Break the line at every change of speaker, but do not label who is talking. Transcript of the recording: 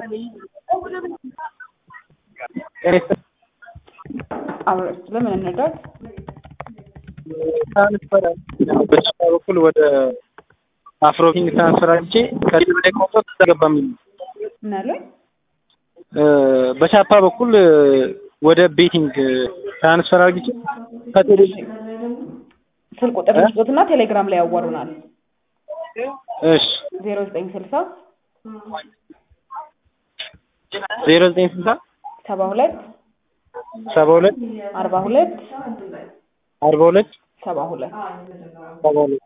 አብረን ስለምን እንርዳት?
ትራንስፈር በቻፓ በኩል ወደ አፍሮኪንግ ትራንስፈር አድርጌ ከዚህ በላይ ቆርጦ ተገባ የሚል
ምን አሉኝ?
በቻፓ በኩል ወደ ቤቲንግ ትራንስፈር አድርጌ ከቴሌ
ስልክ ቁጥር ልስጦትና ቴሌግራም ላይ ያዋሩናል።
እሺ
ዜሮ ዘጠኝ ስልሳ
ዜሮ ዘጠኝ ስልሳ
ሰባ ሁለት
ሰባ ሁለት
አርባ ሁለት
አርባ ሁለት
ሰባ ሁለት
ሰባ ሁለት